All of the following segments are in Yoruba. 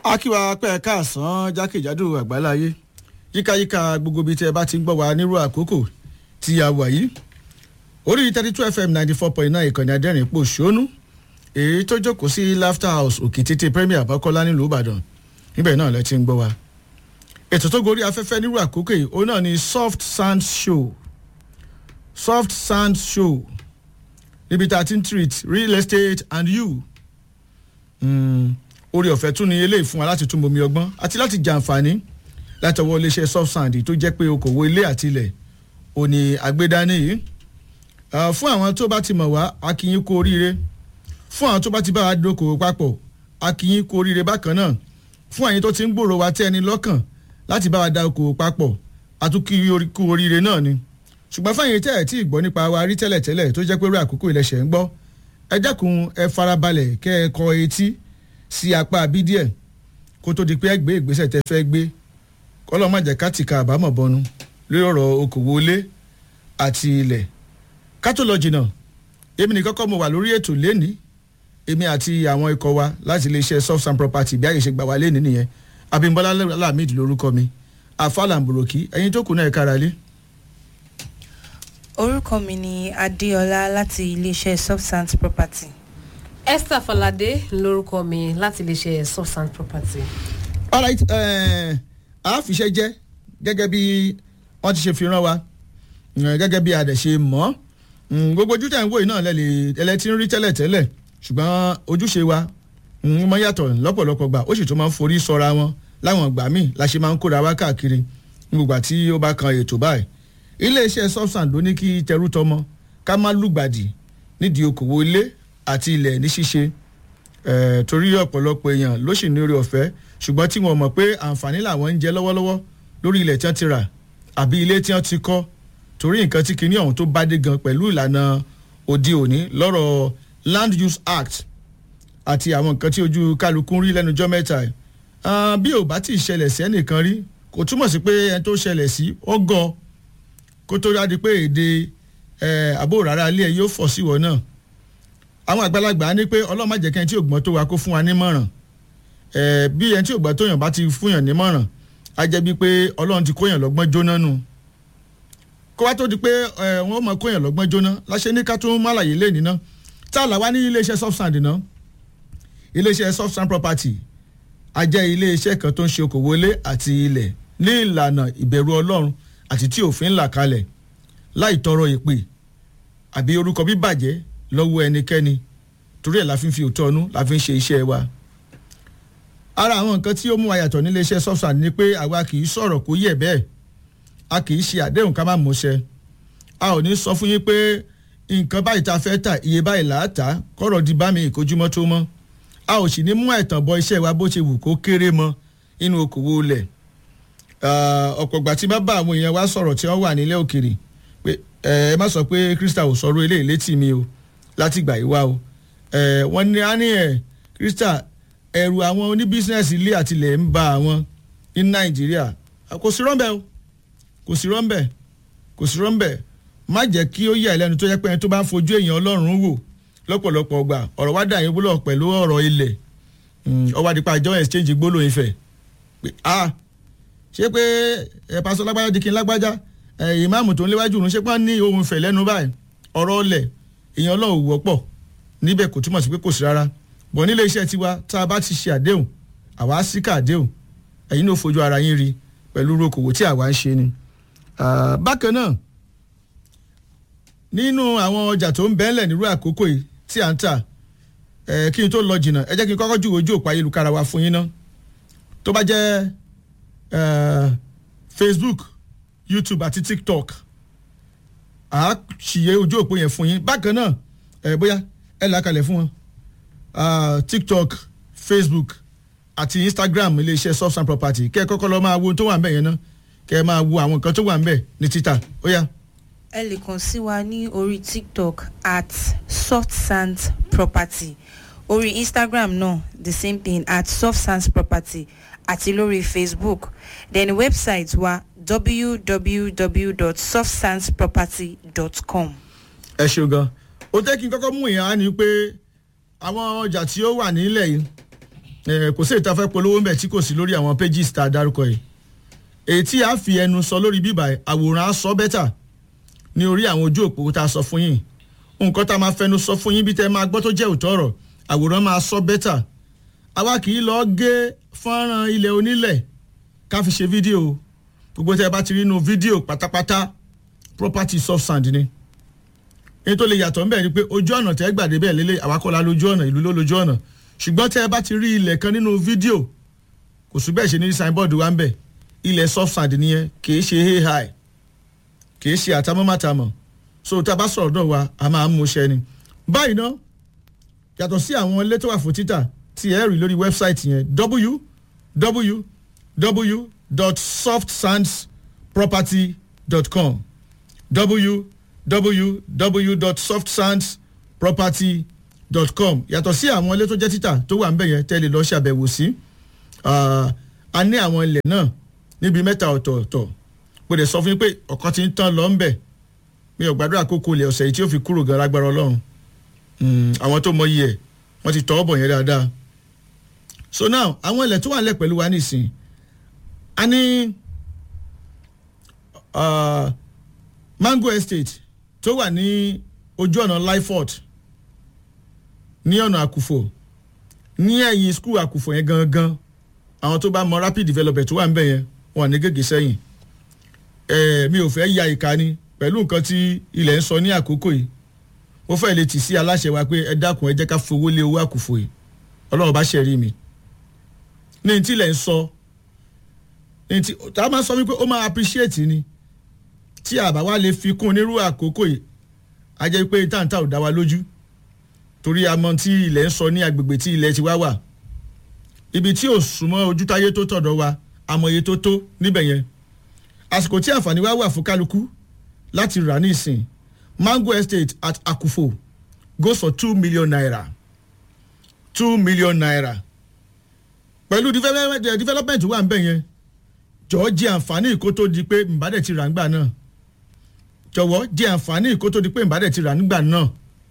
akíwa pẹ́ káàsán jákèjádò àgbáláyé yíkáyíká gbogbo ibi tí ẹ bá ti ń gbọ́ wa nírú àkókò tí a wà yìí orí thirty two fm ninety four point nine ìkànnì adẹ́rìn pò ṣónú èyí tó jókòó sí laughter house òkè tètè premier àbákọ́lá nílùú ìbàdàn níbẹ̀ náà lẹ ti ń gbọ́ wa ètò tó gorí afẹ́fẹ́ nírú àkókò yìí òun náà ni soft sand show soft sand show níbi tá a ti ń treat real estate and you. Mm orí ọ̀fẹ́ tún ni eléyìí fún wa láti tún bomi ọgbọ́n àti láti jàǹfààní láti ọwọ́ iléeṣẹ́ soft sand tó jẹ́ pé okòwò ilé àti ilẹ̀ òní àgbédání yìí fún àwọn tó bá ti mọ̀ wá akínyín kú oríire fún àwọn tó bá ti bá wa dókòwò papọ̀ akínyín kú oríire bákan náà fún àyín tó ti ń gbòòrò wa tẹ́ ẹni lọ́kàn láti bá wa da okòwò papọ̀ àtúnkì kú oríire náà ni ṣùgbọ́n fáyín tẹ́ ẹ̀ tí ì gbọ́ nípa wa rí tẹ́lẹ̀tẹ́lẹ̀ tó jẹ́ pé rí àkókò ilẹ̀ṣẹ̀ ń gbọ́ ẹ dẹ́kun ẹ farabalẹ̀ kẹ́ ẹ kọ etí sí apá bí díẹ̀ kó tó di pé ẹ gbé ìgbésẹ̀ tẹ fẹ́ gbé kọ́lọ́ má jẹ́ ká tìka àbámọ̀ bọnu lórí ọ̀rọ̀ okòwò ilé àti ilẹ̀ ká tó lọ jìnnà èmi nìkan kọ́ mo wà lórí ètò lẹ́ni èmi àti àwọn ikọ̀ wa láti iléeṣẹ́ soft sand property bí àyè ṣe gbà wá lẹ́ni nìyẹn abimbola lamid lórúkọ mi afalamboroki ẹyin tó kù náà ẹ kára lé. orúkọ mi ni adéọlá láti iléeṣẹ́ soft sand property esther falade lorúkọ mi láti lè ṣe soft sand property. alright àáfiṣẹ́ jẹ́ gẹ́gẹ́ bí wọ́n ti ṣe fi rán wa gẹ́gẹ́ bí adẹ̀ ṣe mọ́ gbogbo ojú tẹ̀ ń wò yìí náà lẹ́lẹ̀ ẹlẹ́tí ń rí tẹ́lẹ̀ tẹ́lẹ̀ ṣùgbọ́n ojúṣe wa mọ yàtọ̀ lọ́pọ̀lọpọ̀ gbà ó sì tún máa ń forí sọra wọn láwọn ìgbà míì la ṣe máa ń kóra wá káàkiri gbogbo àti ó bá kan ètò báyìí iléeṣẹ́ soft sand ló ní kí tẹrú tọmọ ká má lùgbàdì nídìí okòwò ilé àti ilẹ̀ ní ṣíṣe torí ọ̀pọ̀lọpọ̀ èèyàn ló sì ní orí ọ̀fẹ́ ṣùgbọ́n tí wọ́n mọ̀ pé àǹfààní làwọn ń jẹ lọ́wọ́lọ́wọ́ lórí ilẹ̀ tí wọ́n ti rà àbí ilé tí wọ́n ti kọ́ torí nǹkan tí kinní ọ̀hún tó bá dé gan pẹ̀lú ìlànà òde òní lọ́rọ̀ land use act àti àwọn nǹkan tí ojú kálukú ń rí lẹ́nujọ́ mẹ́ta ẹ̀ bí ò bá tí ì ṣẹlẹ̀ sí ẹnìkan rí kò túmọ̀ sí pé ẹni tó ṣẹlẹ̀ sí ọgọ́ kó tó dájú pé èdè àbó rárá ilé ẹ yóò fọ̀ síwọ̀ náà àwọn àgbàlagbà ní pé ọlọ́run má jẹ́ kí ẹni tí ò gbọ́n tó wa kó fún wa nímọ̀ràn bí ẹni tí ò gbọ́n tó yàn bá ti fún yàn nímọ̀ràn á jẹ́ bí pé ọlọ́run ti kó yàn lọ́gbọ́n jóná nù kó wá tó di pé wọ́n mọ̀ kó yàn lọ́gbọ́n jóná láṣẹ ní ká tún má láyé lé nínú tá a là wá ní iléeṣẹ́ soft sand ná iléeṣẹ́ soft sand property a jẹ́ iléeṣẹ́ kan tó ń ṣe okòwò ilé àti ilẹ̀ ní ìlànà ìbẹ̀rù ọlọ́run àti tí òfin là kalẹ̀ láì tọrọ ìpè àbí orúkọ bíbàjẹ́ lọ́wọ́ ẹnikẹ́ni torí ẹ̀ la fi ń fi òótọ́ ọnú la fi ń ṣe iṣẹ́ wa. ara àwọn nǹkan tí ó mú ayàtọ̀ nílé iṣẹ́ software ni pé àwa kì í sọ̀rọ̀ kó yẹ̀ bẹ́ẹ̀ a kì í ṣe àdéhùn ká má mọṣẹ́ a ò ní sọ fún yín pé nǹkan báyìí ta fẹ́ tà iye báyìí là á tà kọ́rọ̀ di bá mi ìkójúmọ́ tó mọ́ a ò sì ní mú ẹ̀tàn bọ iṣẹ́ wa bó ṣe wù kó kéré mọ́ inú okòwò lẹ̀ ọ̀pọ̀ ìgbà tí bá bá àwọn èèyàn wa sọ̀rọ̀ tí wọ́n wà nílẹ̀ òkèrè pé ẹ má sọ pé krista ò sọ̀rọ̀ eléyìí létí mi o láti gbà yìí wá o wọ́n ní á ní ẹ̀ krista ẹ̀rù àwọn oníbísínẹ́sì ilé àtìlẹ̀ ń ba àwọn ní nàìjíríà kò sí rọ́ńbẹ́ o kò sí rọ́ńbẹ́ kò sí rọ́ńbẹ́ má jẹ́ kí ó yà lẹ́nu tó yẹ pé ẹni tó bá ń fojú èèyàn ọlọ́run wò lọ́pọ̀lọpọ̀ ọgbà ọ̀rọ̀ wá dà yín búlọ̀ pẹ̀lú ọ̀rọ̀ ilẹ̀ ọwọ́ àdìpá àjọ exchange gbólóyin fẹ̀ pé a ṣé pé ẹ̀ pásọ lágbájá di kí n lágbájá ìmáàmù tó ń léwájú òun ṣé pé wọ́n ní ohun ìfẹ́ lẹ́nu báyìí ọ̀rọ̀ ọlẹ̀ èèyàn ọlọ́run wọ́pọ̀ níbẹ̀ kò túmọ̀ sí pé kò sí rárá bọ̀ nílé iṣẹ́ tiwa tá a bá ti ṣe àdéhùn àwa sí ká àdéhùn ẹ̀yin náà fojú ara yín rí pẹ̀lú okòwò tí àwa ń ṣe ni. bákan náà nínú àwọn ọjà tó ń bẹ́ẹ̀lẹ̀ nírú àkókò yìí tí à ń tà kí n tó lọ jìnnà ẹ jẹ́ kí n kọ́kọ́ ju ojú òpó ayélujára wa fún yín ná tó bá jẹ́ facebook youtube àti tiktok a ṣìyẹ ojú òpó yẹn fún yín bákan náà ẹ bóyá ẹ là kalẹ̀ fún wọn tiktok facebook àti instagram iléeṣẹ́ soft sand property kẹ́ ẹ kọ́kọ́ lọ́ọ́ máa wo ohun tó wà ń bẹ̀ yẹn náà kẹ́ ẹ máa wo àwọn nǹkan tó wà ń bẹ̀ ní títà ó yá. ẹ lè kàn sí wa ní orí tiktok at soft sand property orí instagram náà the same thing at soft sand property àti lórí facebook then website wa www.softsandsproperty.com. ẹ ṣeun gan o jẹ́ kí n kọ́kọ́ mú ìyẹn á ní pé àwọn ọjà tí ó wà nílẹ̀ yìí Eh, kò sí èyí tá a fẹ́ polówó ńbẹ̀ tí kò sí lórí àwọn pages tá a dárúkọ yìí èyí tí a fi ẹnu sọ lórí bíbà yìí, àwòrán á sọ bẹ́tà ní orí àwọn ojú òpó tá a sọ fún yín nǹkan tá a máa fẹnu sọ fún yín bí tẹ́ máa gbọ́ tó jẹ́ òótọ́ ọ̀rọ̀ àwòrán máa sọ bẹ́tà àwa kì í lọ gé fọ́nrán ilẹ̀ onílẹ̀ ká fi ṣe fídíò gbogbo tẹ́ bá ti rí inú fídíò pátápátá property soft sand ni èyí tó lè yàtọ̀ ńbẹ̀ ni pé ojú ọ̀nà tẹ́ gbàdé bẹ́ẹ̀ lélẹ̀ àwakọ̀lá lójú ọ̀nà ìlú ló lójú ọ̀nà ṣùgbọ́n tẹ́ ẹ bá ti rí ilẹ̀ kan nínú fídíò kò sí bẹ́ẹ̀ ṣe ní signboard wa ń bẹ̀ ilẹ̀ soft sand nìyẹn kìí ṣe hay high kìí ṣe àtàmọ́mátàmọ́ so tá a bá sọ̀rọ̀ dọ̀ wa a máa ń mú ṣẹ ni. báyìí ná yàtọ̀ sí àwọn ilé tó wà fún títà tí ẹ rí lórí wẹ́bsáìtì yẹn www.softsandsproperty.com www.softsandsproperty.com yàtọ̀ sí àwọn ilé tó jẹ́ títà tó wà ń bẹ̀ yẹn tẹ́lẹ̀ lọ́ọ́ ṣàbẹ̀wò sí a ní àwọn ilẹ̀ náà níbi mẹ́ta ọ̀tọ̀ọ̀tọ̀ mo lè sọ fún yín pé ọ̀kan ti ń tán lọ ń bẹ̀ mi ò gbàdúrà kókó ilẹ̀ ọ̀sẹ̀ yìí tí ó fi kúrò gan lágbára ọlọ́run àwọn tó mọyì ẹ̀ wọ́n ti tọ́ bọ̀ yẹn dáadáa so now àwọn ilẹ̀ tó wà nílẹ̀ pẹ̀lú wa nísìn a ní uh, mango estate tó wà ní ojú ọ̀nà lyford ní ọ̀nà àkùfò ní ẹ̀yìn skul àkùfò yẹn gangan àwọn tó bá mọ rapid development tó wà ń bẹ̀ yẹn wọn ní gègé sẹ́yìn ẹ̀ mi ò fẹ́ ya ìka ni pẹ̀lú nǹkan tí ilẹ̀ ń sọ ní àkókò yìí mo fẹ́ lè tì sí aláṣẹ wa pé ẹ dákun ẹ jẹ́ ká fowó lé owó àkùfò yìí ọlọ́run bá ṣe rí mi ní tí ilẹ̀ ń sọ ní tí tá a máa sọ wípé ó máa appreciate ni tí àbá wa lè fi kún onírú àkókò yìí a jẹ́ pé táǹtà ò dá wa lójú torí a mọ tí ilẹ̀ ń sọ ní agbègbè tí ilẹ̀ ti wá wà ibi tí ò súnmọ́ ojútáyé tó tọ̀dọ̀ wa àmọ̀ye tó tó níbẹ̀ yẹn àsìkò tí àǹfààní wa wà fún kálukú láti rà ní ìsìn mango estate at akufo goes for two million naira two million naira pẹ̀lú development development wà ń bẹ̀ yẹn jọ̀ọ́ jẹ́ àǹfààní ìkó tó di pé mbàdẹ̀ ti rà ńgbà náà jọ̀wọ́ jẹ́ àǹfààní ìkó tó di pé mbàdẹ̀ ti rà nígbà náà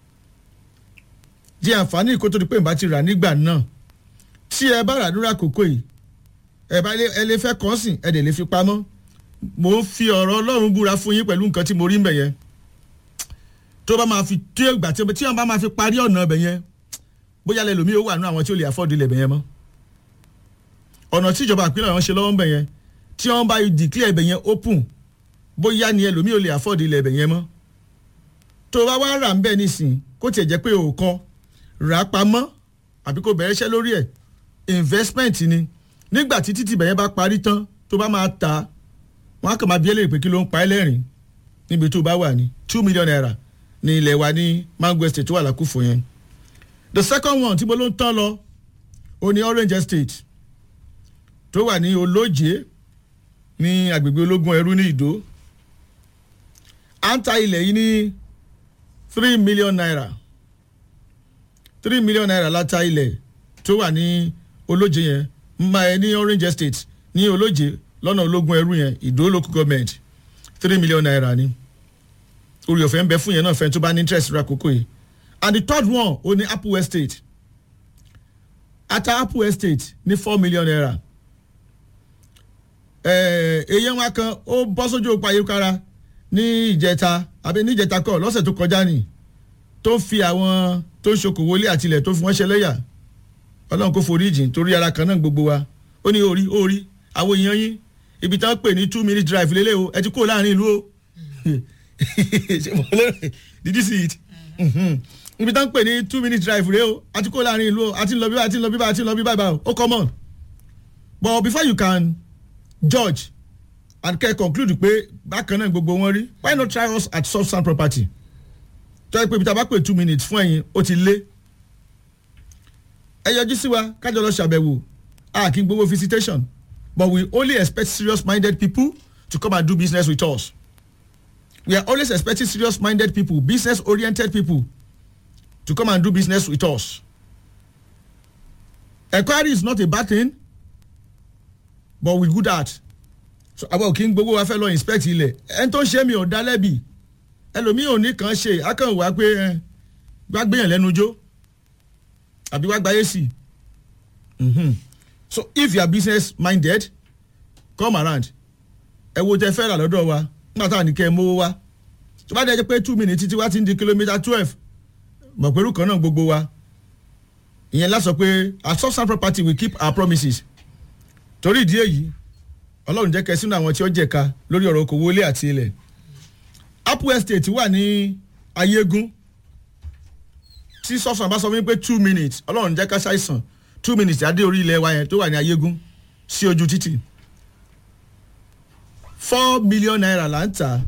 jẹ́ àǹfààní ìkó tó di pé mbà ti rà nígbà náà tí ẹ bá rà lórí àkókò yìí ẹ bá ẹ lè fẹ́ kọ́ sìn ẹ dẹ̀ lè fi pamọ́ mo ń fi ọ̀rọ̀ ọlọ́run búra fún yín pẹ̀lú nǹkan tí mo rí mbẹ̀ yẹn tó bá máa fi tí ìgbà tí wọ́n bá máa fi parí ọ̀nà ibẹ̀ yẹn bóyá lẹ́lòmí ó wà nú àwọn tí ó lè afford ilẹ̀ ibẹ̀ yẹn mọ́ ọ̀nà tí ìjọba ìpínlẹ̀ ọ̀hún ṣe lọ́wọ́ ń bẹ̀ yẹn tí wọ́n bá declare ibẹ̀ yẹn open bóyá ni ẹlòmí ò lè afford ilẹ̀ ibẹ̀ yẹn mọ́ tó bá wá rà ń bẹ̀ nísìn kó tiẹ̀ jẹ́ pé ò kọ́ rà á pamọ́ àbí kó bẹ̀rẹ̀ iṣẹ́ lórí ẹ̀ investment ni nígbà tí títì ibẹ̀ yẹn bá parí tán tó bá máa ta wọ́n á kàn máa bí ẹlẹ́rìí pé kí ló ń pa ẹ́ lẹ́rìn níbi tó bá wà ní two million naira ní ilẹ̀ wa ní mango estate tó wà lákùfò yẹn the second one tí mo ló ń tán lọ ó ní orange estate tó wà ní olóje ní agbègbè ológun ẹrú ní ìdó à ń ta ilẹ̀ yìí ní three million naira three million naira la ta ilẹ̀ tó wà ní olóje yẹn mma ẹ ní orange estate ní olóje lọ́nà ológun ẹrú yẹn ìdó local government three million naira ni orí ọ̀fẹ́ ń bẹ fún yẹn náà fẹ́ tó bá ní interest rà kókó yìí and the third one ó ní apple estate ata apple estate ní four million naira èyí wa kan ó bọ́ sójú òpó ayélujára ní ìjẹta àbí ní ìjẹta kọ́ lọ́sẹ̀ tó kọjá ni tó fi àwọn tó ń ṣokòwò ilé àtilẹ̀ tó fi wọ́n ṣẹlẹ́yà ọlọ́run kò forí jìn torí ara kan náà gbogbo wa ó ní orí orí àwọn èèyàn yín ibi táwọn pè ní two minute drive lélẹ̀ o ẹ ti kó láàrin ìlú o did you see it ibi táwọn pè ní two minute drive rẹ o a ti kó láàrin ìlú o a ti lọ bí bá a ti lọ bí bá a ti lọ bí bá o ó common but before you can judge and can conclude pé bákan náà gbogbo wọn rí why not try us at soft sand property tó yẹ pé ibi tá a bá pè two minutes fún ẹ̀yin ó ti lé ẹ yọjú sí wa kájọ lọ ṣàbẹ̀wò a kì í gbowó visitation but we only expect serious minded people to come and do business with us we are always expecting serious minded people business oriented people to come and do business with us enquiry is not a bad thing but we good at so àwọn òkè ń gbowó wa fẹ́ lọ inspect ilẹ̀ ẹni tó ń ṣe mi ò dá lẹ́bi ẹlòmíì ò ní kàn ṣe akànwá pé ẹ wá gbéyàn lẹ́nu jó àbí wá gbáyé sí Mhm. so if you are business minded come around ẹ wo tẹ fẹ́ rà lọ́dọ̀ wa nígbà táwọn nìkẹ́ mówó wá tó bá dẹ́ jẹ́ pé two minutes títí wá ti ń di kìlómítà twelve mọ̀ pẹ̀lú kan náà gbogbo wa ìyẹn lásọ pé at substance property we keep our promises torí ìdí èyí ọlọ́run jẹ́ kẹ́ sínú àwọn tí ó jẹ̀ka lórí ọ̀rọ̀ okòwò ilé àti ilẹ̀ apple estate wà ní ayégún tí sọ́sàn bá sọ fún mi pé two minutes ọlọ́run jẹ́ ká ṣàìsàn two minutes adé orí ilẹ̀ wa yẹn tó wà ní ayégún sí ojú títì four million naira là ń tà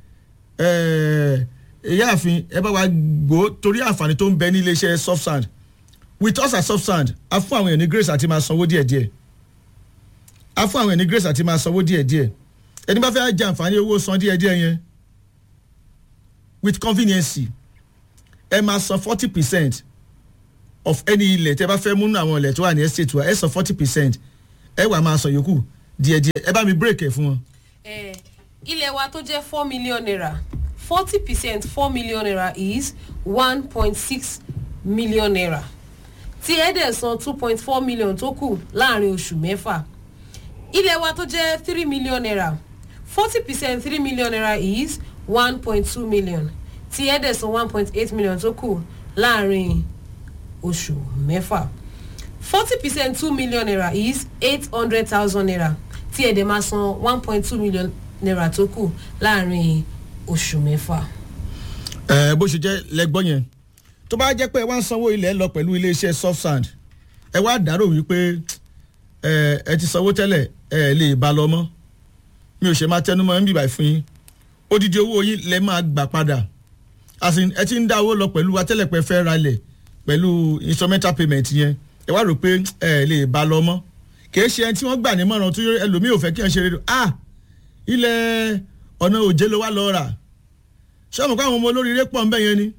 ìyáàfin ẹ bá wa gbó torí àǹfààní tó ń bẹ ní iléeṣẹ́ soft sand with us at soft sand a fún àwọn èèyàn ní grace àti máa sanwó díẹ̀díẹ̀ a fún àwọn èèyàn ní grace àti máa sanwó díẹ̀díẹ̀ ẹni bá fẹ́ jẹ àǹfààní owó san díẹ̀díẹ̀ yẹn with convenience ẹ máa san forty percent of any ilẹ̀ tẹ́ bá fẹ́ múnú àwọn ilẹ̀ tó wà ní estate wa ẹ san forty percent ẹ wà máa san yòókù díẹ̀díẹ̀ ẹ bá mi break ẹ̀ fún wọn. Eh, ilé wa tó jẹ́ four million naira forty percent four million naira is one point six million naira tí ẹ dẹ̀ san two point four million tó kù láàrin oṣù mẹ́fà ilé wa tó jẹ́ three million naira forty percent three million naira is one point two million tí ẹ dẹ̀ san one point eight million tó kù láàrin oṣù mẹ́fà forty percent two million naira is eight hundred thousand naira tí ẹ dẹ̀ máa san one point two million naira tó kù láàrin oṣù mẹ́fà. ẹ bó ṣe jẹ́ lẹ́gbọ́n yẹn tó bá jẹ́ pé ẹ wá ń sanwó ilẹ̀ lọ pẹ̀lú iléeṣẹ́ soft sand ẹ wá dárò wípé ẹ ẹ ti sanwó tẹ́lẹ̀ ẹ lè bá lọ mọ́ mi ò ṣe máa tẹnu mọ́ ń bìbà fún yín odidi owó yín lẹ máa gbà padà as in ẹ ti ń dá owó lọ pẹ̀lú atẹ́lẹ̀pẹ́ fẹ́ ralẹ̀ pẹ̀lú instrumental payment yẹn ẹ wá rò pé ẹ lè bá lọ mọ́ kìí ṣe ẹni tí wọ́n gbà ní mọ̀ràn tó ẹlòmíì ò fẹ́ kí wọ́n ṣe rédíò ah ilẹ̀ ọ̀nà òjé ló wá lọ rà ṣé ọmọ káwọn ọmọ olóríire pọ̀ ń bẹ̀ yẹn ni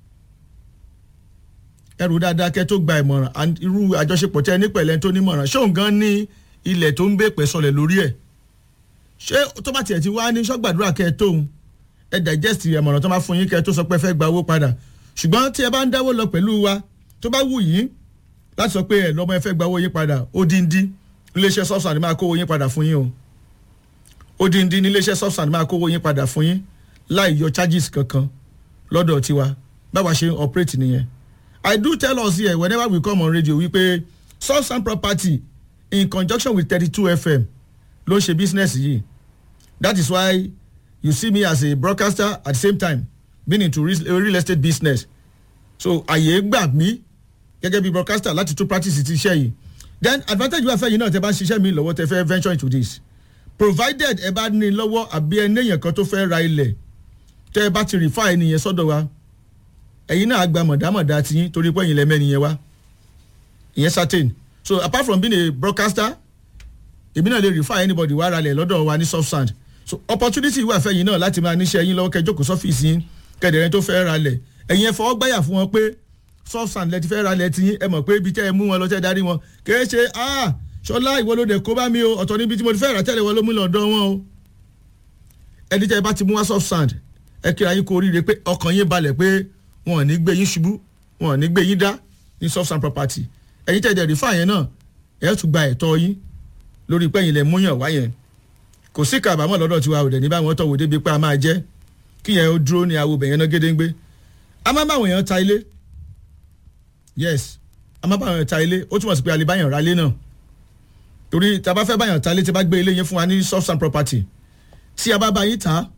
ẹrù dáadáa kẹ́ tó gba ìmọ̀ràn and irú àjọṣepọ̀ tẹ́ ẹ ní pẹ̀lẹ́ tó nímọ̀ràn ṣóun gan ní ilẹ̀ tó ń bè pẹ́ sọlẹ̀ lórí ẹ̀ ṣé tó bá tiẹ̀ ti wá ní sọ́gbàdúrà kẹ́ ẹ tóun ẹ digest ìmọ̀ràn tó máa fún yín kẹ́ ẹ tó sọ pé ẹ fẹ́ gba owó padà ṣùgbọ́n tí ẹ bá ń dáwó lọ pẹ̀lú wa tó bá wù yín láti sọ pé ẹ lọ́mọ ẹ fẹ́ gba owó yín padà ó díndín iléeṣẹ́ sọ́ọ̀sán ni máa kó owó yín padà fún yín o ó díndín ní iléeṣẹ́ sọ́ọ̀sán ni máa kó owó yín padà fún yín láì yọ charges kankan lọ́dọ̀ tiwa báwa ṣe ń operate nìyẹn I do tell us here whenever we come on radio wípé sọ́ọ̀sán property in conjunction with thirty two FM ló ń ṣe business yìí that is why you see me as a broadcaster at the same time being into real, real estate business so àyè gbà mí gẹ́gẹ́ bí broadcaster láti tún practice ti iṣẹ́ yìí then advantage wà fẹ́ yìí náà tẹ bá ń ṣiṣẹ́ mi lọ́wọ́ tẹ fẹ́ venture into this provided ẹ bá ní lọ́wọ́ àbí ẹ néèyàn kan tó fẹ́ ra ilẹ̀ tẹ ẹ bá ti refer ẹnìyẹn sọ́dọ̀ wa ẹ̀yin náà gba mọ̀dámọ̀dá ti yín torí pé ẹ̀yin lẹ́mẹ́ nìyẹn wá ìyẹn certain so apart from being a broadcaster èmi náà lè refer anybody wá ra lẹ̀ lọ́dọ̀ wa ní soft sand so opportunity wà fẹ́ yìí náà láti máa níṣẹ́ yín lọ́wọ́ kẹjọ́ kó sọ́fíìsì yín kẹ̀dẹ̀rẹ́ tó fẹ́ ra lẹ̀ ẹ̀yin ẹ fọwọ́ gbáyà fún wọn pé soft sand lẹ ti fẹ́ ra lẹ̀ ti yín ẹ mọ̀ pé ibi tẹ́ ẹ mú wọn lọ tẹ́ darí wọn kìí ṣe ah ṣọlá ìwọ ló dẹ̀ kó bá mi o ọ̀tọ̀ níbi tí mo ti fẹ́ rà tẹ́lẹ̀ wọn ló mú lọ́dọ̀ wọn o ẹni tẹ́ ẹ bá ti mú wá soft sand ẹ kíra yín kó oríire pé ọkàn yín balẹ̀ pé wọn ò ní gbé yín ṣubú wọn ò ní gbé yín dá ní soft sand property ẹ̀yin tẹ́ ẹ dẹ̀ rí fáyẹn náà ẹ̀ tún gba ẹ̀tọ́ yín lórí pẹ́yìn lẹ̀ múyàn wáyẹn kò sí kàbámọ̀ lọ́dọ̀ tiwa ò dẹ̀ ní báwọn tọ̀wọ́ débi pé a máa jẹ́ kí yẹn ó dúró ní awo bẹ̀yẹn náà gédéńgbé a máa báwọn èèyàn ta ilé yes a máa báwọn èèyàn ta ilé ó túmọ̀ sí pé a lè báyàn ra ilé náà torí tá a bá fẹ́ báyàn ta ilé tí a bá gbé ilé yẹn fún wa ní soft sand property tí a bá bá yín ta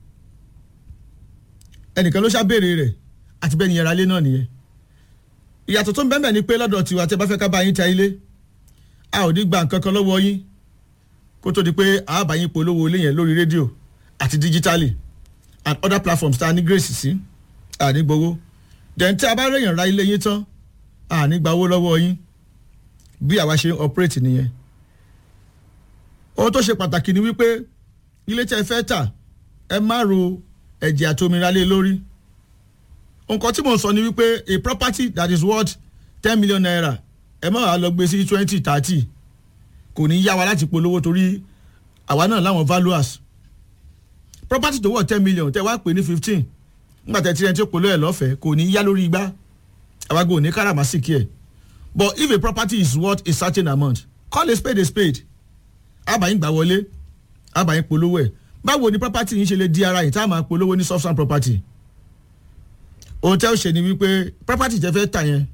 ẹnìkan ló ṣàbèrè rẹ̀ àti bẹ́ẹ̀ ni yẹn ra ilé náà nìyẹn ìyàtọ̀ tó ń bẹ́ẹ̀ ni pé lọ́dọ̀ tiwa tí a bá fẹ́ ká bá yín ta ilé a ò ní gba nǹkan kan lọ́wọ́ yín kó tó di pé a bá yín polówó ilé yẹn lórí rédíò àti díjítálì and other platforms tá a ní grace sí a ní gbowó then tí a bá rèèyàn ra ilé yín tán a ní gba owó lọ́wọ́ yín bí àwa ṣe ń operate nìyẹn ohun tó ṣe pàtàkì ni wípé ilé tí ẹ fẹ́ tà ẹ má ro ẹ̀jẹ̀ àtòmíra lé lórí nǹkan tí mò ń sọ ni wípé a property that is worth ten million naira ẹ má wàá lọ gbé sí twenty thirty kò ní yá wa láti polówó torí àwa náà láwọn valuers property tó wọ̀ ten million tẹ́ wá pè ní fifteen nígbà tẹ́ tí ẹni tí ó polówó ẹ̀ lọ́fẹ̀ẹ́ kò ní yá lórí igbá àwa gbọ́ ní káràmásìkì ẹ̀ but if a property is worth a certain amount call a spade a spade àbáyín gbà wọlé àbáyín polówó ẹ̀ báwo ni property yín ṣe lè di ara yìí tá a máa polówó ní substance property ohun tẹ́ ò ṣe ni wípé property tẹ́ fẹ́ tà yẹn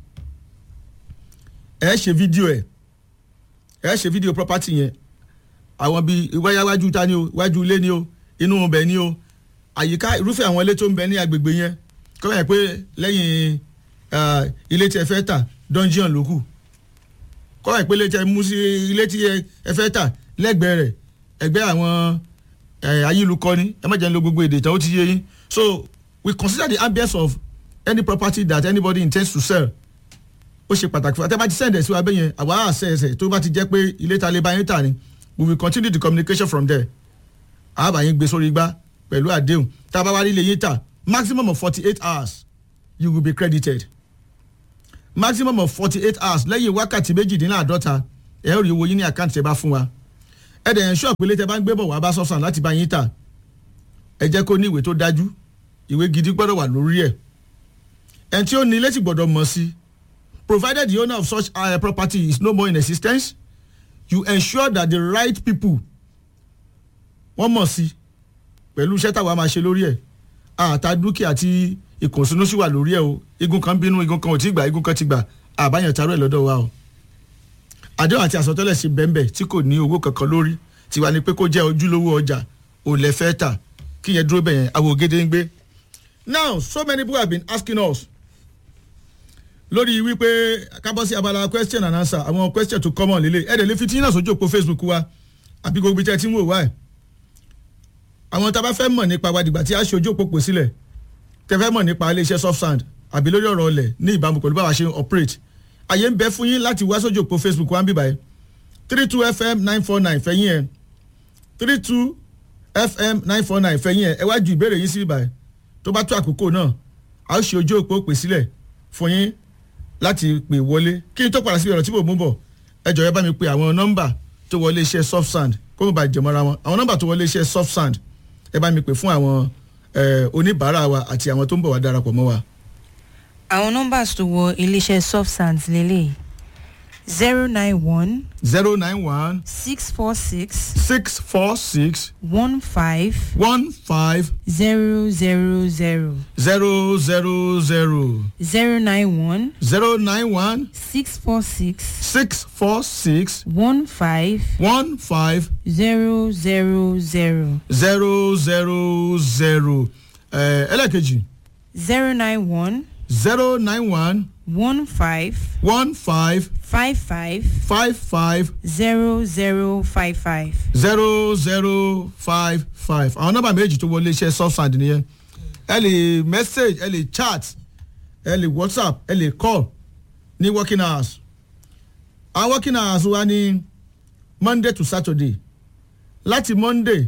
ẹ ṣe fídíò ẹ ẹ ṣe fídíò property yẹn àwọn bíi wáyà wájú ta ni o wájú ilé ni o inú ọbẹ̀ ni o àyíká irúfẹ́ àwọn ilé tó ń bẹ ní agbègbè yẹn kọ́ ẹ̀ pé lẹ́yìn ah, ilé tí ẹ fẹ́ tà dungeon ló kù kọ́ ẹ̀ pé ilé tí ẹ mú sí ilé tí ẹ ẹ fẹ́ tà lẹ́gbẹ̀ẹ́ rẹ̀ ẹgbẹ́ àwọn eh, ayélukọ́ni ẹ má jẹ́ ń lo gbogbo èdè tán ó ti yé yín so we consider the ambience of any property that anybody intends to sell ó ṣe pàtàkì fún wa tẹ́ bá ti sẹ́ǹdẹ̀ sí wa bẹ́ẹ̀ yẹn àwa àṣẹ ẹsẹ̀ tó bá ti jẹ́ pé ilé ta lè bá yín tà ni we will continue the communication from there àbá yín gbé sórí igbá pẹ̀lú àdéhùn tá a bá wá rí ilé yín tà maximum of forty eight hours you will be credited maximum of forty eight hours lẹ́yìn wákàtí méjìdínláàdọ́ta ẹ̀ rí owó yín ní àkáǹtì tẹ́ bá fún wa ẹ̀ dẹ̀ ensure pé ilé tẹ́ bá ń gbé bọ̀ wá bá sọ́sàn láti bá yín tà ẹ jẹ́ kó ní ìwé tó dájú ìwé gidi gbọ́dọ̀ wà lórí ẹ̀ ẹ̀ tí ó ní ilé sì gbọ́dọ̀ mọ̀ sí provided the owner of such uh, property is no more in existence you ensure that the right people wọ́n mọ̀ sí pẹ̀lú iṣẹ́ táwa máa ṣe lórí ẹ̀ àtà dúkìá tí ìkùnsínú sì wà lórí ẹ̀ o igun kan bínú igun kan ò tí gbà igun kan ti gbà àbáyàn tarọ́ ẹ̀ lọ́dọ̀ wa o àdéhùn àti àsọtẹ́lẹ̀ sí bẹ́ńbẹ́ tí kò ní owó kankan lórí tiwa ni pé kó jẹ́ ojúlówó ọjà ò lẹ fẹ́ tà kí yẹn dúró bẹ̀yẹn àwọn ògèdè ń gbé now so many people have been asking us lórí wípé kábọ́ sí abala question and answer àwọn question tó common lélẹ̀ ẹ̀ẹ́dẹ̀ lè fi tí náà sójú òpó facebook wa àbí gbogbo ibi tí ẹ ti ń wò wá ẹ̀ àwọn tá a bá fẹ́ mọ̀ nípa wa dìgbà tí a ṣe ojú òpó pè sílẹ̀ tẹ fẹ́ mọ̀ nípa iléeṣẹ́ soft sand àbí lórí ọ̀rọ̀ ọ̀lẹ̀ ní ìbámu pẹ̀lú báwa ṣe ń operate àyè ń bẹ fún yín láti wá sójú òpó facebook wa ń bíbáyé three two fm nine four nine fẹ̀yìn ẹ̀ three two fm nine four nine fẹ̀yìn ẹ̀ ẹ wá ju ìbéèrè yín sí bíbáyé tó bá tó àkókò náà a ó ṣe ojú òpó pè sílẹ̀ fún yín láti pè wọlé kí n tó padà síbi ọ̀rọ̀ tí mò ń mú bọ̀ ẹ jọ̀ọ́ ẹ bá mi pe àwọn nọ́mbà tó wọlé iṣẹ́ soft sand kó mo bá jẹmọ́ra wọn àwọn nọ́mbà tó wọlé iṣẹ́ soft sand ẹ bá mi pè fún àwọn eh, oníbàárà wa àti àwọn tó ń bọ̀ wá darapọ̀ mọ́ wa. àwọn nọ́mbàs tó wọ iléeṣẹ́ soft sands lélẹ̀ zero nine one zero nine one six four six six four six one five one five zero zero zero zero zero zero zero nine one zero nine one six four six six four six one five one five zero zero zero zero zero zero ẹlẹ́kejì zero nine one zero nine one one five one five five five five five zero zero five five. zero zero five five àwọn nọ́mbà méjì tó wọlé iṣẹ́ subsand nìyẹn ẹ lè message ẹ lè chat ẹ lè whatsapp ẹ lè call ní working hours àwọn working hours wa ní monday to saturday láti monday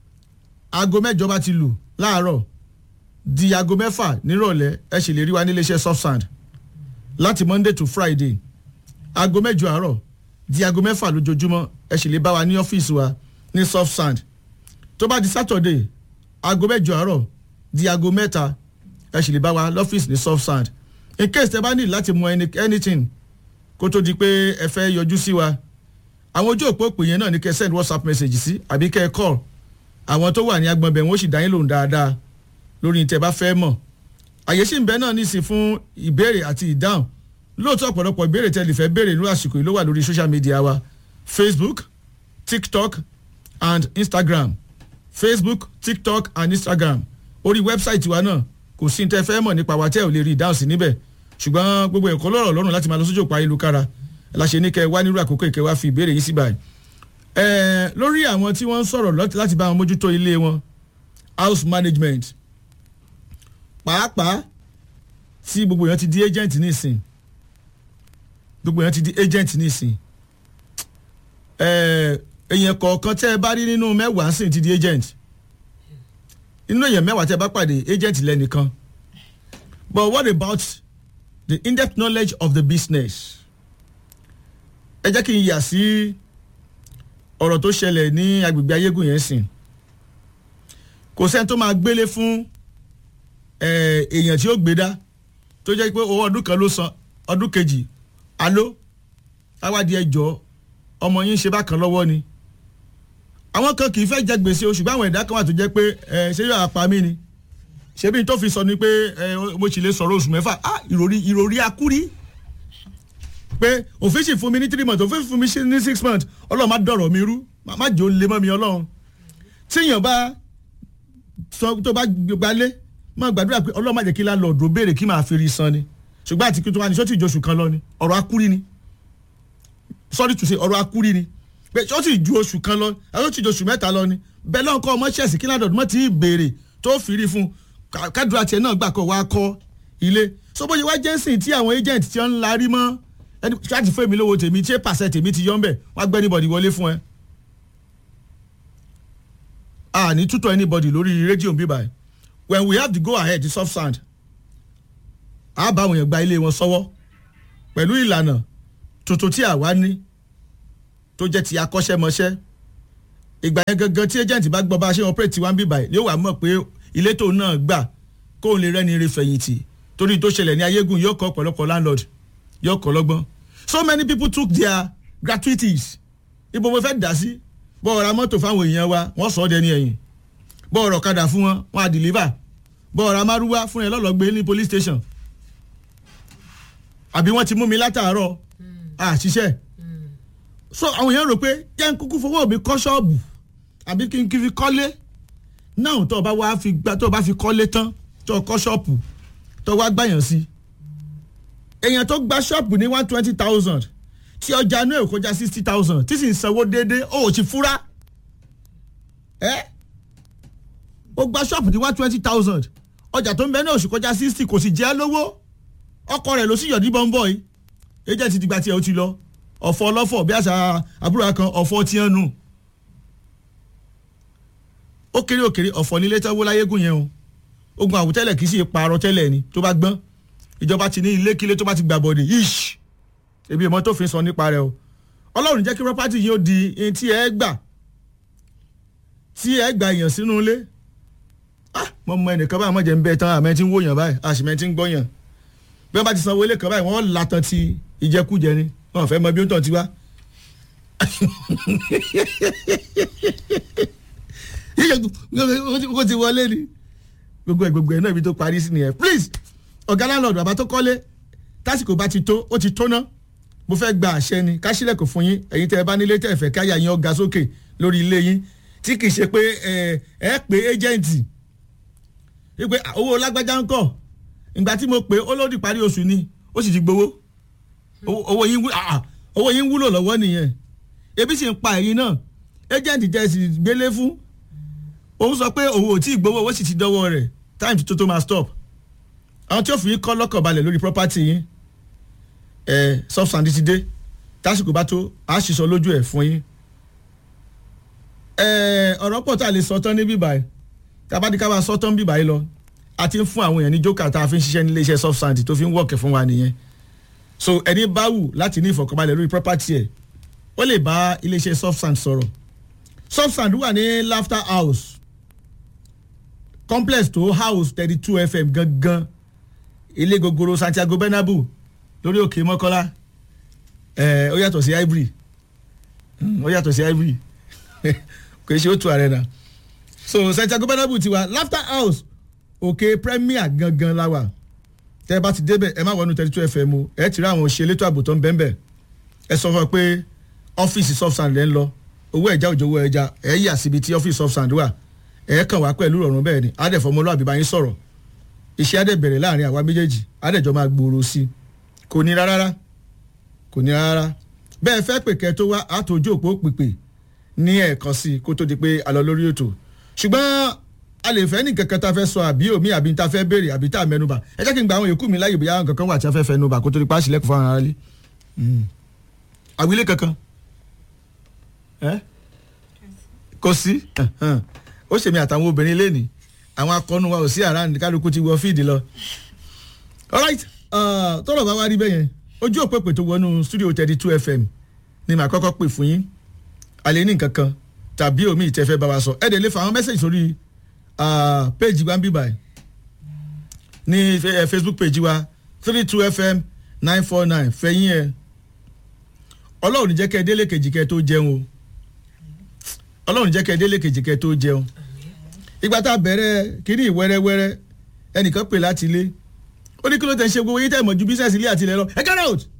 aago mẹ́jọ bá ti lù láàárọ̀ di aago mẹ́fà nírọ̀lẹ́ ẹ sì lè rí wa nílé iṣẹ́ subsand láti monday to friday aago mẹ́jọ àárọ̀ di aago mẹ́fà lójoojúmọ́ ẹ sì lè bá wa ní ọ́fíìsì wa ní soft sand tó bá di saturday aago mẹ́jọ àárọ̀ di aago mẹ́ta ẹ sì lè bá wa lọ́fíìsì ní soft sand in case tẹ bá ní láti mọ any- anything kó tó di pé ẹ fẹ́ yọjú sí wa àwọn ojú òpó òpè yẹn náà ní kẹ́ send whatsapp message sí àbí kẹ́ call àwọn tó wà ní agbọ̀nbẹ̀ wọn ó sì dá yín lòun dáadáa lórí tẹ bá fẹ́ mọ̀ àyè sì ń bẹ náà nísìn fún ìbéèrè àti ìdáhùn lóòótọ́ ọ̀pọ̀lọpọ̀ ìbéèrè tẹ́ lè fẹ́ béèrè ní àsìkò yìí ló wà lórí social media wa facebook tiktok and instagram facebook tiktok and instagram orí wẹ́bsáìtì wa náà kò sí ní tẹ́ fẹ́ mọ̀ nípa wa tẹ́ ò lè rí ìdáhùn sí níbẹ̀ ṣùgbọ́n gbogbo ẹ̀kọ́ lọ́rọ̀ lọ́rùn láti máa lọ sójú òpó ayélujára la ṣe ní kẹ́ wá nírú àkókò ìkẹ́ wá fi ìbéèrè yìí sí báyìí ẹ̀ẹ́ lórí àwọn tí wọ́n ń sọ̀rọ̀ lọ́t- láti bá wọn mójútó ilé wọn house management pàápàá tí gbogbo èèyàn ti di agent nísìn gbogbo èèyàn ti di agent nísìn ẹ̀ẹ́ èèyàn kọ̀ọ̀kan tẹ́ ẹ bá rí nínú mẹ́wàá sì ti di agent nínú èèyàn mẹ́wàá tẹ́ ẹ bá pàdé agent lẹ́nìkan but what about the in-depth knowledge of the business ẹ jẹ́ kí n yà sí ọ̀rọ̀ tó ṣẹlẹ̀ ní agbègbè ayégún yẹn sìn kò sẹ́ni tó máa gbélé fún eh, èèyàn tí ó gbé dá tó jẹ́ pé owó ọdún kan ló san ọdún kejì alo awádìí ẹjọ́ ọmọ yín ṣe bákan lọ́wọ́ ni àwọn kan kì í fẹ́ jẹ gbèsè oṣù báwọn ẹ̀dá kan wà tó jẹ́ pé ẹ ṣé yóò apá mi ni ṣebí tó fi sọ ni pé ẹ mo sì lè sọ̀rọ̀ oṣù mẹ́fà ah ìròrí ìròrí akúrí pé òfin sì fún mi ní three months òfin fún mi ní six months ọlọ́run má dọ̀rọ̀ mi rú má jẹ́ ó lé mọ́ mi ọlọ́run tíyàn bá sọ tó bá gbalé má gbàdúrà pé ọlọ́run má jẹ́ kí láńlọ́ọ̀dù béèrè kí máa fi rí san ni ṣùgbọ́n àti kí tó wá ní sọ́tì ìjọsùn kan lọ ni ọ̀rọ̀ akúrí ni sorry to say ọ̀rọ̀ akúrí ni pé sọ́tì ju oṣù kan lọ sọ́tì ìjọsùn mẹ́ta lọ ni bẹ́ẹ̀ lọ́n kọ́ ọmọ ṣẹ̀sì kí láńlọ́ọ̀dù mọ́ ti béèrè tó fi rí fún kádùrà tiẹ̀ náà gbà kọ́ wá kọ́ ilé so bóyá wá jẹ́sìn tí àwọn agent ti ń larí mọ́ ẹni láti fún èmi lówó tèmi tí pàṣẹ tèmi ti yọ ń bẹ̀ wọ́n á gbẹ́ anybody wọlé fún ẹ. a ní tútọ̀ anybody lórí rédíò bíbá ẹ̀ when we have to go ahead the soft sand a bá àwọn èèyàn gba ilé wọn sọ́wọ́ pẹ̀lú ìlànà tuntun tí àwa ní tó jẹ́ ti akọ́ṣẹ́mọṣẹ́ ìgbà yẹn gangan tí agent bá gbọ́ bá a ṣe operate tiwa ń bíbá ẹ̀ yóò wá mọ̀ pé ilé tóun náà gbà kóun lè rẹ́ni ire fẹ̀yìntì torí tó ṣẹlẹ̀ ní ayégun yóò kọ́ ọ̀pọ̀lọpọ̀ landlord yóò kọ́ lọ́gbọ́n so many people took their gratuities ibo mo fẹ́ dà sí bọ́ ọ̀rá mọ́tò fáwọn èèyàn wa wọ́n sọ ọ́ dẹni ẹ̀yìn bọ́ ọ̀rọ̀ kadà fún wọn wọ́n á deliver bọ́ ọ̀rá márúwá fún ẹ lọ́lọ́gbé ní police station àbí wọ́n ti mú mi látàárọ̀ àṣìṣe so àwọn èèyàn rò pé jẹ́ ń kúkú fowó mi kọ́ ṣọ́ọ̀bù àbí kí n kí fi kọ́lé náà tó o bá wá fi gbá tó o bá fi kọ́lé tán tó o kọ́ ṣọ́ọ̀bù tó o wá gbàyàn sí èèyàn tó gba ṣọ́ọ̀bù ní one twenty thousand tí ọjà inú ẹ̀ kọjá sixty thousand tí sì ń sanwó déédéé ó ò ti fúra ẹ́ ó gba ṣọ́ọ̀bù ní one twenty thousand ọjà tó ń bẹ ní oṣù kọjá sixty kò sì jẹ́ lówó ọkọ rẹ̀ ló sì yọ̀dí bọ́ńbọ́ yìí ẹjẹ́ ti dìgbà tí ẹ ó ti lọ ọ̀fọ̀ ọlọ́fọ̀ bí àṣà àbúrò kan ọ̀fọ̀ tí ń nù ó kéré òkèrè ọ̀fọ̀ nílé tẹ́wọ́ láyégún yẹn o ogun àwùtẹ́lẹ̀ kì í sì parọ́ tẹ́lẹ̀ ni tó bá gbọ́n ìjọba ti ní ilé kílé tó bá ti gbà bọ̀dẹ̀ yíṣ ebi ìmọ̀ tó fi sọ nípa rẹ̀ o ọlọ́run jẹ́ kí property yìí ó di ẹni tí ẹ gbà tí ẹ gbà èèyàn sínú ilé ah mo mọ ẹnìkan báyìí mo jẹ́ ń bẹ tán àmẹ́ tí ń wòyàn báyìí àṣìmẹ́ tí ń gbọ́yàn bí wọ́n bá ti sanwó ilé kan báyìí wọ́n latan ti ìjẹkújẹ ni wọ́n fẹ́ mọ bí ó tàn ti wá. kó ti wọlé ni gbogbo ẹ gbogbo ẹ náà ibi tó parí sí nìyẹn please ọ̀gá landlord bàbá tó kọ́lé tásìkò bá ti tó ó ti tó ná mo fẹ́ gba àṣẹ ni ká sílẹ̀kùn fún yín ẹ̀yin tẹ́ ẹ bá nílé tẹ́ ẹ fẹ́ káyà yín ọ̀gá sókè lórí ilé yín tí kì í ṣe pé ẹ ẹ pé ẹ́jẹ̀ǹtì wípé owó lágbájá ń kọ̀ ìgbà tí mo pè ó lódì parí oṣù ni ó sì ti gbowó owó yín owó yín wúlò lọ́wọ́ nìyẹn ebi sì ń pa ẹ̀yin náà ẹ́jẹ̀ǹtì jẹ́ sì gbélé fún òun sọ pé òun ò tí ì gbowó owó sì ti dọ́wọ́ rẹ̀ time tó tó máa stop àwọn tí ó fi yín kọ́ lọ́kàn balẹ̀ lórí property yín ẹ̀ substance ti dé tásìkò bá tó a sì sọ lójú ẹ̀ fún yín ẹ̀ ọ̀rọ̀ pọ̀ tá a lè sọ tán ní bíbáyìí tabadika bá sọ tán bíbáyìí lọ a ti ń fún àwọn èèyàn ní jókà tá a fi ń ṣiṣẹ́ nílé iṣẹ́ substance tó fi ń wọ̀kẹ̀ fún wa nìyẹn so ẹni bá wù láti ní ìfọ̀kànbalẹ̀ lórí property ẹ̀ ó lè bá iléeṣẹ́ substance sọ̀rọ̀ substance wà ní laughter house complex tó house thirty two fm gangan ilé gogoro santiago bernabeu lórí òkè mọ́kọ́lá ẹ̀ ó yàtọ̀ sí ivory ó yàtọ̀ sí ivory kò ṣe ó tu arena so santiago bernabeu ti wà laughter house òkè premier gangan la wà tẹ́ ẹ bá ti débẹ̀ ẹ má wọnú thirty two fm o ẹ ti rí àwọn òṣèlú ètò ààbò tó ń bẹ́ẹ̀ bẹ́ẹ̀ ẹ sọ fún ọ pé ọ́fíìsì softsand lẹ́ ń lọ owó ẹja òjò owó ẹja ẹ yà síbi tí ọ́fíìsì softsand wà ẹ kàn wá pẹ̀lú ìrọ̀rùn bẹ́ẹ̀ ni adẹ̀fọmọlúwàbí bá yín sọ̀rọ̀ iṣẹ́ adẹ̀ bẹ̀rẹ̀ láàrin àwa méjèèjì adẹ̀jọ́ máa gbòòrò sí i kò ní rárá kò ní rárá bẹ́ẹ̀ fẹ́ pè kẹ́ tó wá àtòjú òpó pèpè ní ẹ̀ẹ̀kan sí i kó tó di pé a lọ lórí ètò ṣùgbọ́n a lè fẹ́ ní kankan tá a fẹ́ sọ àbí omi àbí tá a fẹ́ béèrè àbí tá a mẹ́nuba ẹ jẹ́ kí n gba àwọn yòókù mi láyè bóyá kankan wà tí a fẹ́ fẹ́ nuba kó tó di pa àṣìlẹ́kùn fún ara lé àwílé kankan kò sí ó ṣèmi àtàwọn obìnrin lẹ́nìí àwọn akọni wa ò sí àrà kálukú ti wọ fíìdì lọ. alright tọ́lọ̀ bá wá rí bẹ́yẹn ojú òpèpè tó wọnú studio thirty two fm ni màá kọ́kọ́ pè fún yín àlẹ́ ní nǹkan kan tàbí omi ìtẹ́fẹ́ bá wa sọ ẹ̀ dẹ̀ lè fa àwọn mẹ́sẹ̀gì sórí péjì wa ń bí báyìí ní facebook péjì wa three two fm nine four nine fẹ̀yìn ẹ̀ ọlọ́run ní jẹ́ kẹ́ ẹ délé kejì kẹ́ ẹ tó jẹun o ọlọ́run ní jẹ́ kẹ́ ẹ délé kejì kẹ́ ẹ tó jẹun ìgbà tá a bẹ̀rẹ̀ kínní ìwẹ́rẹ́wẹ́rẹ́ ẹnìkan pè láti ilé ó ní kí ló tẹ̀ ń ṣe gbogbo yín tẹ̀ mọ̀ ju bísíǹsì ilé àti ilẹ̀ lọ ẹ get out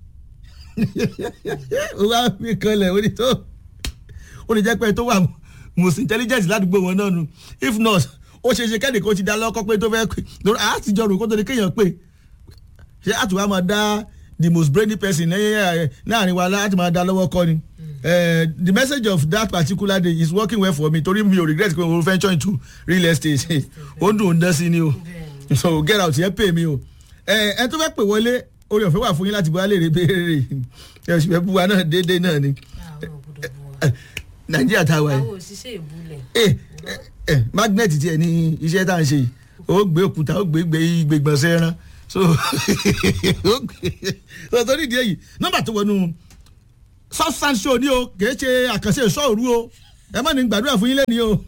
ó wá fi kanlẹ̀ ó ní tó ó ní jẹ́ pé tó wà most intelligent ládùúgbò wọn náà nu if not ó ṣe ṣe kẹ́nìkan ó ti dá lọ́kọ́ pé tó fẹ́ pé lórí àtijọ́ rò kó tó ní kéèyàn pé ṣé àtúwá máa dá the most brainy person láàrin wa láti máa dá lọ́wọ́ kọ́ ni uh, the message of that particular day is working well for me torí mi ò regret pé mo venture into real estate ó dùn ún dán sí ni o so get out yẹn pay mi o ẹ ẹ tó fẹ́ pè wọlé orí ọ̀fẹ́ wà fún yín láti bọ́ alẹ́ rè béèrè ẹ ṣùgbọ́n ẹ bú wa náà déédéé náà ni nàìjíríà tá a wà yìí àwọn òṣìṣẹ́ ìbúlẹ̀. ẹ ẹ magnet tiẹ̀ ní iṣẹ́ tá à ń ṣe yìí ó gbé òkúta ó gbé gbé gbégbọ̀nsẹ̀ ẹran so ó gbé so torí ìdí èyí nọ́mbà tó wọnú substance show ni o kìí ṣe àkànṣe ìṣọ́òru o ẹ má ní gbàdúrà fún yín lẹ́ni o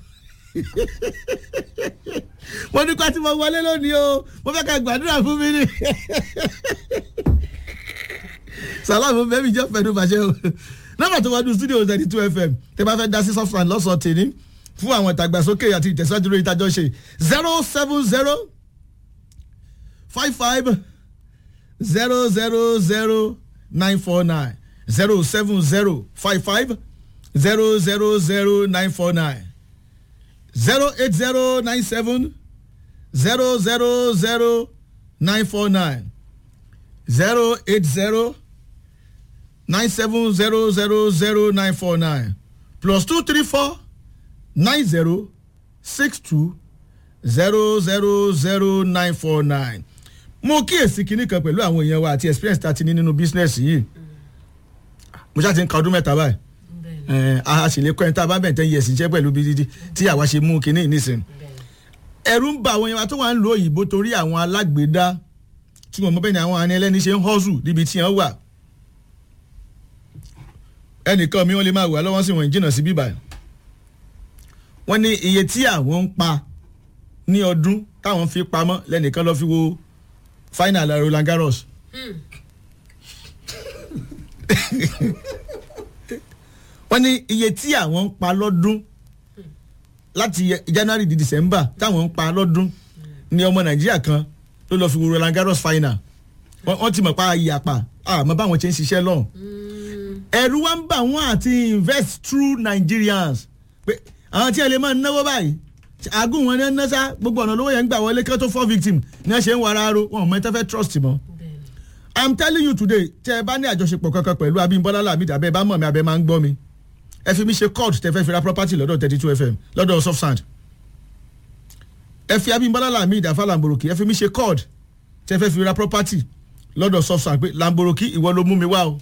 mo ní kó tí mo wọlé lónìí o mo fẹ́ ká gbàdúrà fún mi ni salamu bẹ́ẹ̀ mi jẹ́ fẹ́nu bàṣẹ o nọ́mbà tó wọnú studio thirty two fm tẹ́ bá fẹ́ dá sí substance lọ́sọ̀ọ́ tèmi fún àwọn ìtàgbàsókè àti ìtẹ̀síwájú lórí ìtajọ́ ṣe zero seven zero five five zero zero zero nine four nine zero seven zero five five zero zero zero nine four nine zero eight zero nine seven zero zero zero nine four nine zero eight zero nine seven zero zero zero nine four nine plus two three four nine zero six two zero zero zero nine four nine mo kíyèsí kinní kan pẹ̀lú àwọn èèyàn wa àti experience tá a ti ní nínú business yìí mo ṣáà ti ń ka ọdún mẹ́ta báyìí ẹ̀ a sì lè kọ́ ẹni tá a bá bẹ̀ tẹ́ yẹ̀ sí iṣẹ́ pẹ̀lú bí dídí tí àwa ṣe mú kinní nísìn ẹ̀rù ń ba àwọn èèyàn wa tó wà ń lo òyìnbó torí àwọn alágbèédá tí wọ́n mọ bẹ́ẹ̀ ni àwọn àni ẹlẹ́ni ṣe ń hustle níbi tí wọ́n wà ẹnìkan mi wọ́n lè máa wà lọ́wọ́ sí wọn jìnnà sí bíbá wọ́n ní iye tí àwọn ń pa ní ọdún táwọn fi pamọ́ lẹ́nìkan lọ́ọ́ fi wo final Roland Garros. wọ́n ní iye tí àwọn ń pa lọ́dún láti January di December táwọn ń pa lọ́dún ní ọmọ Nàìjíríà kan ló lọ́ọ́ fi wo Roland Garros final wọ́n ti mọ̀ pa ìyàpá àmọ́ báwọn ṣe ń ṣiṣẹ́ lọ́hùn. ẹ̀rù wa ń bà wọ́n àti invest through Nigerians pé àwọn tí ẹ lè máa náwó báyìí àgùn wọn ní ẹ ná sá gbogbo ọ̀nà lówó yẹn ń gbà wọlé kí wọ́n tó fọ́ victim ní ẹ ṣe ń wara ro wọn ò mọ ẹ tẹ́ fẹ́ trust mọ́. i'm telling you today tẹ ẹ bá ní àjọṣepọ̀ kankan pẹ̀lú Abímbọ́lá Lamidi abẹ́ bá mọ̀ mi abẹ́ máa ń gbọ́ mi ẹ fi mi ṣe court tẹ fẹ́ fi ra property lọ́dọ̀ thirty two fm lọ́dọ̀ soft sand ẹ fi Abímbọ́lá Lamidi afa Lamboroki ẹ fi mi ṣe court tẹ fẹ́ fi ra property lọ́dọ̀ soft sand pé Lamboroki ìwọ ló mú mi wá o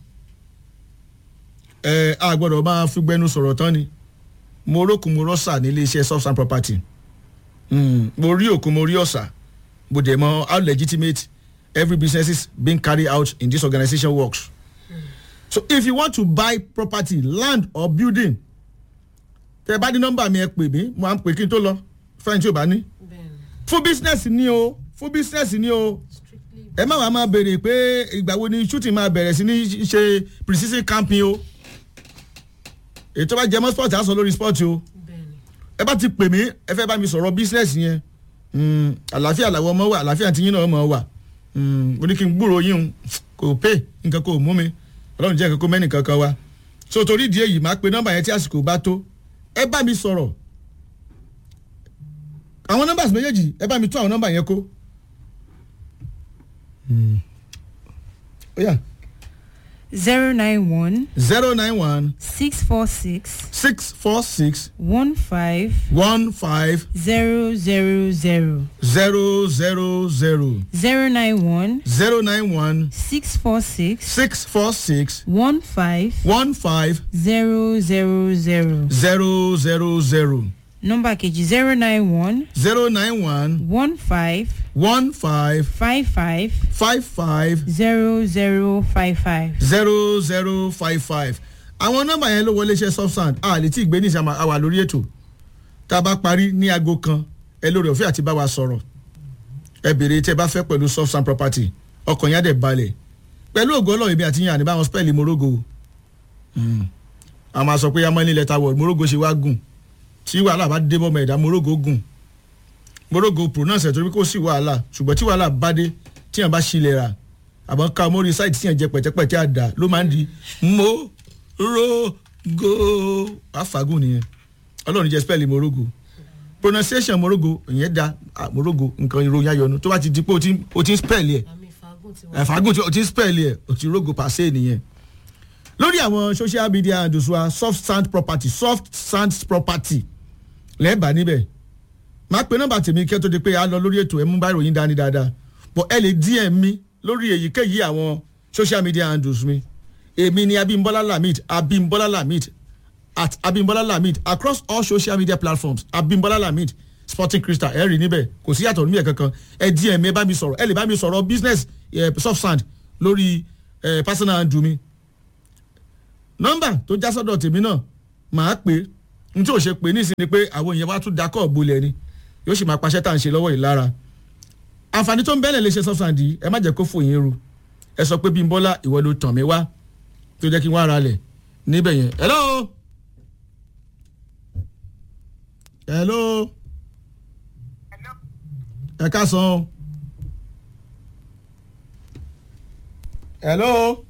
ẹ a gbọ́dọ̀ máa fi gbẹnu sọ̀rọ̀ tán ni mo rókun mo rọ́ṣà nílé iṣẹ́ soft sand property mm, mo rí òkun mo rí ọ̀sà mo dẹ̀ mọ how legitimate every business is being carried out in this organization works so if you want to buy property land or building tẹ bá ní nọ́mbà mi ẹ pè mí mo à ń pè kí n tó lọ fẹ́yìn tí o bá ní fún business ni o fún business ni o ẹ má wàá máa béèrè pé ìgbà wo ni shooting máa bẹ̀rẹ̀ sí ní ṣe precision camping o ètò bá jẹmọ́ sport á sọ lórí sport o ẹ bá ti pè mí ẹ fẹ́ bá mi sọ̀rọ̀ business yẹn àlàáfíà làwọn ọmọ wà àlàáfíà tí yín náà mọ̀ wà ó ní kí n gbúrò yín kò pé nǹkan kò mú mi ọlọ́run jẹ́ nǹkan kó mẹ́nì kankan wa so torí ìdí èyí máa pe nọ́mbà yẹn tí àsìkò bá tó ẹ bá mi sọ̀rọ̀ àwọn nọ́mbà méjèèjì ẹ bá mi tún àwọn nọ́mbà yẹn kó. ó yá. zero nine one zero nine one six four six six four six one five one five zero zero zero zero zero zero zero nine one zero nine one six four six six four six one five one five zero zero zero zero zero zero nọ́mbà kejì zero nine one zero nine one one five one five five five five five zero zero five five. zero zero five five àwọn nọ́mbà yẹn ló wọlé iṣẹ́ substand a lè tí ì gbé ní ìsàmà àwà lórí ètò tá a bá parí ní aago kan ẹ lórí ọ̀fẹ́ àti bá wa sọ̀rọ̀ ẹ béèrè tí ẹ bá fẹ́ pẹ̀lú substand property ọkàn yẹn á dẹ̀ balẹ̀ pẹ̀lú ògo ọlọ́run ibi àti yàn àní báwọn spẹ́ẹ̀lì morogo a máa sọ pé yamani lẹ́tà wọ̀ morogo ṣe wá gùn tí wàhálà bá dé bọ́mọ ẹ̀dá morogo gùn morogo pronounce ẹ̀ torí kò sí wàhálà ṣùgbọ́n tí wàhálà bá dé tíyàn bá ṣílẹ̀ rà àbọ̀ ká mórí sáìtì tíyàn jẹ pẹ̀tẹ́pẹ̀tẹ́ àdá ló máa ń di morogo àfàgùn nìyẹn ọlọ́run jẹ́ spẹ́ẹ̀lì morogo pronunciation morogo ìyẹn da ah, morogo nǹkan ìròyìn ayọ̀nu tó bá ti di pé o ti o ti ń spẹ́ẹ̀lì ẹ̀ àmì ìfagùn ti wà. ẹ̀fàgùn tí o ti ń spẹ́ẹ̀lì ẹ̀ o ti rogo pàṣẹ nìyẹn lórí àwọn social media handles wa soft sand property soft sand property lẹ́ẹ̀bà níbẹ̀ máa pe nọ́mbà tèmi kí ẹ tó di pé a lọ lórí ètò ẹ mú bá ìròyìn dání dáadáa but ẹ lè dm mi lórí èyíkéyìí àwọn social media handles mi èmi ni abimbola lamid abimbola lamid at abimbola lamid across all social media platforms abimbola lamid sporting crystal ẹ rí níbẹ̀ kò sí yàtọ̀ níbẹ̀ kankan ẹ dm mi ẹ bá mi sọ̀rọ̀ ẹ lè bá mi sọ̀rọ̀ business eh, soft sand lórí eh, personal handle mi nọ́mbà tó já sọ́dọ̀ tèmi náà màá pè é n tí ò ṣe pé nísìnyí pé àwọn èèyàn wá tún dakọ̀ bolẹ̀ ni yóò sì máa paṣẹ́ tá à ń ṣe lọ́wọ́ yìí lára àǹfààní tó ń bẹ́lẹ̀ lè ṣe sọ́fàǹdì ẹ má jẹ́ kó fòyín ru ẹ sọ pé bímbọ́lá ìwọ ló tàn mí wá tó jẹ́ kí n wá ara lẹ̀ níbẹ̀ yẹn hello hello ẹ ká san o hello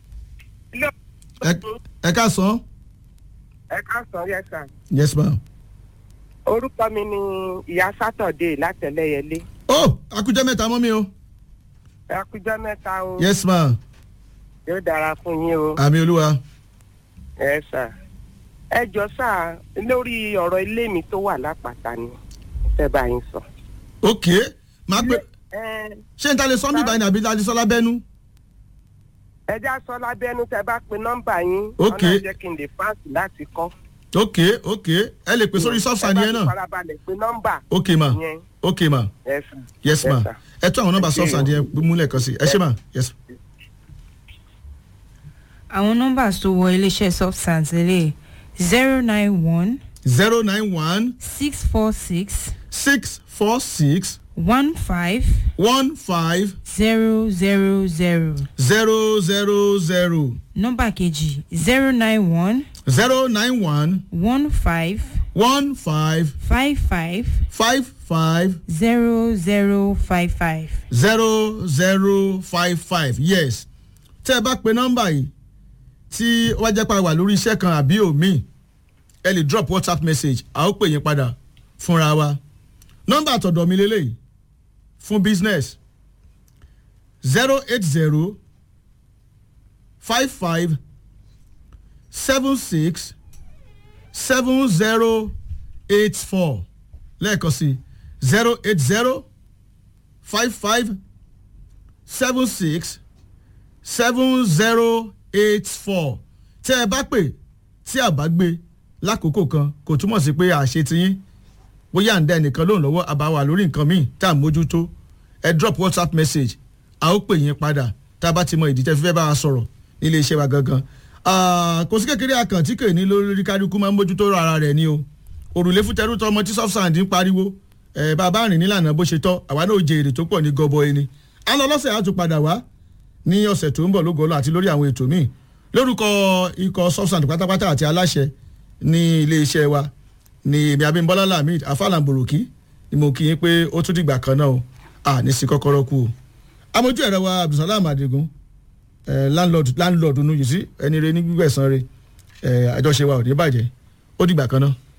ẹ ẹ ká san ẹ káàsán yes sir yes ma. orúkọ mi ni ìyá sátọ̀dé látẹ̀lẹ́yẹlé oh akújẹ́ mẹ́ta mọ́ mi o ẹ kújọ́ mẹ́ta o yes ma yóò dára fún yín o àmì olúwa ẹ sà ẹ jọ sà lórí ọ̀rọ̀ ilé mi tó wà lápáta ni fẹ́ bá yín sọ. ok máa gbé ẹ ṣé n ta lè sọ mí báyìí àbí ta lè sọ lábẹ́nu ẹ já sọ lábẹ́nu tẹ bá pe nọ́mbà yín Ok. ọ̀nà jẹ́ kí n lè fáǹsì láti kọ́. ok ok ẹ lè pè sórí sọ́ọ̀sán yẹn ẹ bá náà ti farabalẹ̀ pe nọ́mbà ok ma yẹn ok ma ẹ sà. yes ma sà. ẹ tún àwọn nọ́mbà Ẹ ṣé sọ́ọ̀sán o. yẹn múlẹ̀ kan sí ẹ ṣé ma yes àwọn nọ́mbà tó wọ iléeṣẹ́ soft sands lélẹ̀ zero nine one zero nine one six four six six four six one five one five zero zero zero zero zero zero nọ́mbà kejì zero nine one zero nine one one five one five five five five five zero zero five five. zero zero five five yes tẹ́ ẹ bá pe nọ́mbà yìí tí wọ́n jẹ́ pa wà lórí iṣẹ́ kan àbí òmíì ẹ lè drop whatsapp message a ó pè yín padà fúnra wa nọ́mbà àtọ̀dọ̀ mi lélẹ́yìí fún business zero eight zero five five seven six seven zero eight four lẹ́ẹ̀kan sí zero eight zero five five seven six seven zero eight four tẹ́ ẹ bá pè tí a bá gbé lákòókò kan kò túmọ̀ sí pé àṣẹ ti yín bóyá à ń dá ẹnìkan lóhùn lọ́wọ́ àbáwá lórí nǹkan míì tá à ń mójútó ẹ drop whatsapp message a ó pè yín padà tá a bá ti mọ ìdí tẹ́ fi fẹ́ bá wa sọ̀rọ̀ nílé iṣẹ́ wa gangan Ah, kò sí kékeré akàn tí kò ní lórí kálukú máa ń mójútó ara rẹ̀ ni o òrùlé fún tẹrú tọmọ tí soft sand ń pariwo ẹ bàbá rìn nílànà bó ṣe tọ́ àwa náà jẹ èrè tó pọ̀ ní gọbọ ẹni a lọ lọ́sẹ̀ á tún padà wá ní ọ̀sẹ̀ tó ń bọ̀ lógolo àti lórí àwọn ètò míì lórúkọ ikọ̀ soft sand pátápátá àti aláṣẹ ní ilé iṣẹ́ wa ní èmi abimbola lamid afalamboroki ni mo kí yín pé ó tún dìgbà kan náà o à ní sí kọ́kọ́rọ́ kú o amójú ẹ̀rọ wa abdulsalam adigun ẹ̀ landlord landlord nu yìí sí ẹni re ní gbígbẹ̀sán re ẹ̀ àjọṣe wa ò ní bàjẹ́ ó dìgbà kan náà.